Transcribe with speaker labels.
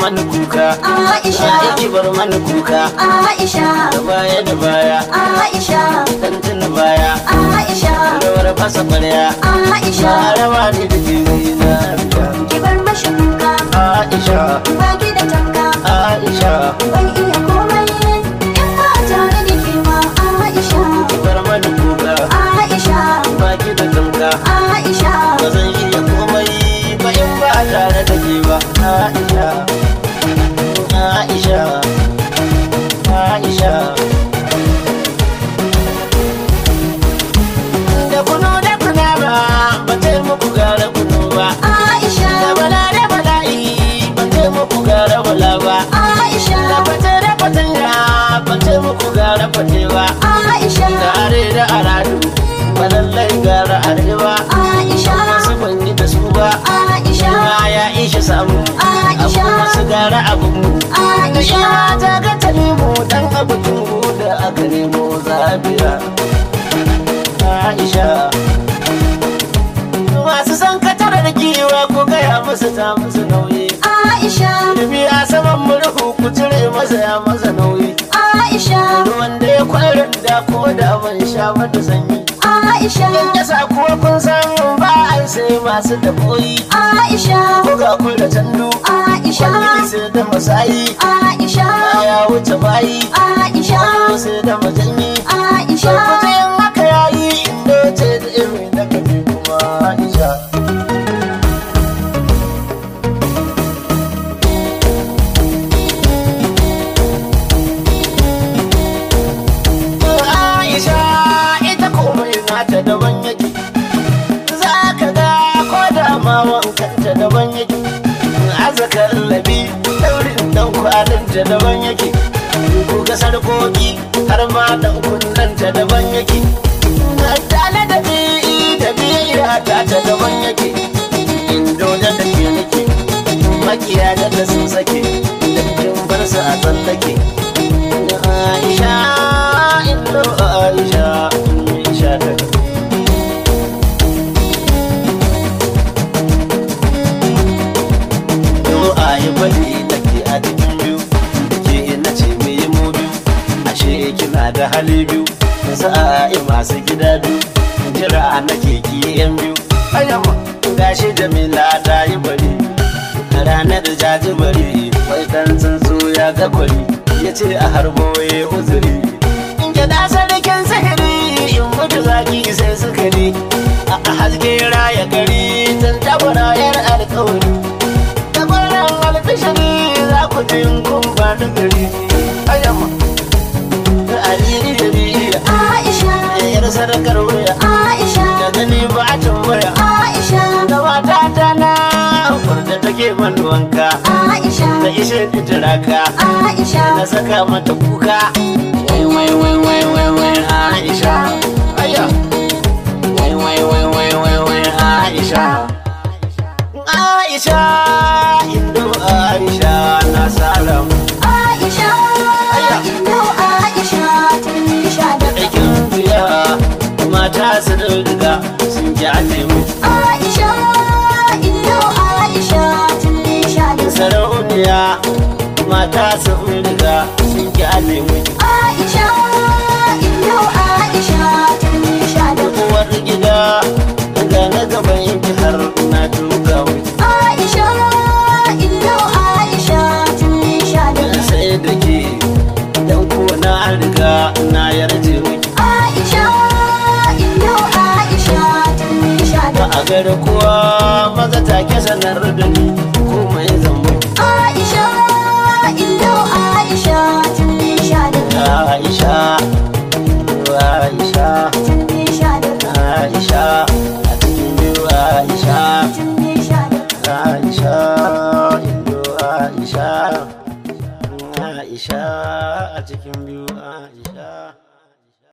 Speaker 1: mani kuka
Speaker 2: Aisha.
Speaker 1: ya ki bar mani kuka
Speaker 2: Aisha
Speaker 1: da baya da baya
Speaker 2: Aisha
Speaker 1: dan tuna baya
Speaker 2: Aisha
Speaker 1: rawar fasa kwarya
Speaker 2: Aisha
Speaker 1: rawa ne da jini na
Speaker 2: ki bar mashi kuka
Speaker 1: Aisha
Speaker 2: ba ki da tanka
Speaker 1: Aisha
Speaker 2: ban iya komai in ba tare da ke ba Aisha
Speaker 1: ki bar mani kuka
Speaker 2: Aisha
Speaker 1: baki da tamka
Speaker 2: Aisha
Speaker 1: ba zan iya komai ba in ba a tare da ke ba Aisha Aisha Aisha da kuno da kuna ba ba ta muku gara kuno ba da
Speaker 2: Aisha
Speaker 1: bala da bala'i ba ta muku gara bala ba da
Speaker 2: Aisha
Speaker 1: fata da fatanya ba ta muku gara fate ba
Speaker 2: Aisha
Speaker 1: da are da aradu ba lallai gara arewa
Speaker 2: Aisha
Speaker 1: wasu ban yi da su ba
Speaker 2: Aisha
Speaker 1: ma ya ishe samu
Speaker 2: Aisha.
Speaker 1: abu wasu gara abu mu
Speaker 2: Aisha.
Speaker 1: Ina ta ga ta nemo dan abu tungu da aka nemo zabiya Aisha masu san katar da giwa ko gaya musu ta musu nauyi
Speaker 2: Aisha
Speaker 1: Ilimi a saman murhu ku cire masa ya masa nauyi
Speaker 2: Aisha
Speaker 1: ruwan da ya kwarin da ko da ban sha mata sanyi
Speaker 2: Aisha
Speaker 1: ya sa kuwa kun san ba ai sai masu da koyi
Speaker 2: Aisha
Speaker 1: ko ga kun da tandu
Speaker 2: Aisha
Speaker 1: kwalli sai da masayi
Speaker 2: Aisha
Speaker 1: ya wuce bayi
Speaker 2: Aisha
Speaker 1: ko sai da majanyi
Speaker 2: Aisha
Speaker 1: Sarkuta yin haka yayi inda ce da irin da kaje kuma Aisha Aisha ita komai nata daban yake za ka ga ko da ma wankanta daban yake azakar labi daurin dan kwalinta daban yake ko ga sarkoki har ma dan kunnanta daban yake tale da bi da biya ta ta daban yake indo da da ke nake makiya da da sun sake da kin bar su a tsallake Aisha indo Aisha Aisha ta Yo ayi bari da ke a cikin biyu ke ina ce me yi mu biyu ashe kina da hali biyu sa'i masu gida biyu jira nake ki yan biyu ayyama gashi jamila ta yi bari a ranar jaji bari wai dan tsuntsu ya ga kwari ya ce a harbo ya uzuri in gida sarkin sihiri in mutu zaki sai sukari a haske raya gari tun tabarayar alkawari da kwanan albishiri za ku ji in kun faɗi gari ayyama da aliri da biya
Speaker 2: Aisha
Speaker 1: yar sadakar wuya
Speaker 2: Aisha
Speaker 1: da gani ba a tambaya
Speaker 2: Aisha
Speaker 1: da mata ta na da take man wanka
Speaker 2: Aisha
Speaker 1: da ishe turaka
Speaker 2: Aisha
Speaker 1: na saka mata kuka wai wai wai wai wai wai Aisha aya wai wai wai wai wai wai Aisha Aisha indo Aisha na salam
Speaker 2: Aisha Indo Aisha tun sha da
Speaker 1: aikin fiya mata su riga sun ji mu
Speaker 2: Aisha Indo Aisha tun sha da
Speaker 1: sarauniya mata su riga sun ji mu
Speaker 2: Aisha Indo Aisha tun sha da
Speaker 1: uwar gida ga na gaban yanki har na duka mu
Speaker 2: Aisha Indo Aisha tun sha da
Speaker 1: sai da ke dan ko na riga na yarje miki
Speaker 2: Aisha Indo Aisha tun sha
Speaker 1: ba
Speaker 2: da
Speaker 1: a gari kowa maza take sanar da ni komai zan miki
Speaker 2: Aisha